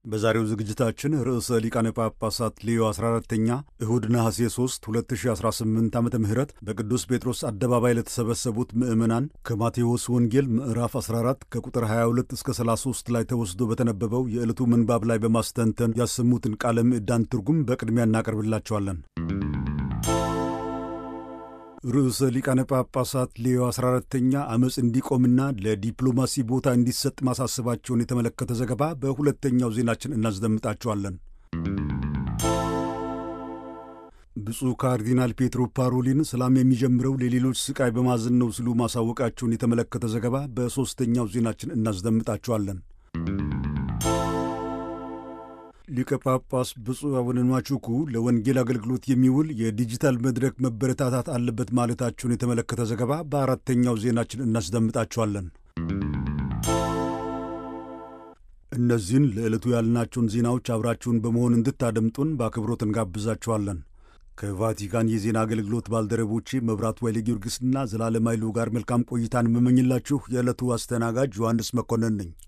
በዛሬው ዝግጅታችን ርዕሰ ሊቃነ ጳጳሳት ሌዮ 14ተኛ እሁድ ነሐሴ 3 2018 ዓ ም በቅዱስ ጴጥሮስ አደባባይ ለተሰበሰቡት ምዕመናን ከማቴዎስ ወንጌል ምዕራፍ 14 ከቁጥር 22 እስከ 33 ላይ ተወስዶ በተነበበው የዕለቱ ምንባብ ላይ በማስተንተን ያሰሙትን ቃለ ምዕዳን ትርጉም በቅድሚያ እናቀርብላቸዋለን። ርዕሰ ሊቃነ ጳጳሳት ሌዮ 14ተኛ ዓመፅ እንዲቆምና ለዲፕሎማሲ ቦታ እንዲሰጥ ማሳሰባቸውን የተመለከተ ዘገባ በሁለተኛው ዜናችን እናስደምጣቸዋለን። ብፁዕ ካርዲናል ፔትሮ ፓሮሊን ሰላም የሚጀምረው ለሌሎች ስቃይ በማዘን ነው ሲሉ ማሳወቃቸውን የተመለከተ ዘገባ በሦስተኛው ዜናችን እናስደምጣቸዋለን። ሊቀ ጳጳስ ብፁዕ አቡነ ኗቹኩ ለወንጌል አገልግሎት የሚውል የዲጂታል መድረክ መበረታታት አለበት ማለታቸውን የተመለከተ ዘገባ በአራተኛው ዜናችን እናስደምጣቸዋለን። እነዚህን ለዕለቱ ያልናቸውን ዜናዎች አብራችሁን በመሆን እንድታደምጡን በአክብሮት እንጋብዛችኋለን። ከቫቲካን የዜና አገልግሎት ባልደረቦቼ መብራቱ ኃይለ ጊዮርጊስና ዘላለም ኃይሉ ጋር መልካም ቆይታን የምመኝላችሁ የዕለቱ አስተናጋጅ ዮሐንስ መኮንን ነኝ።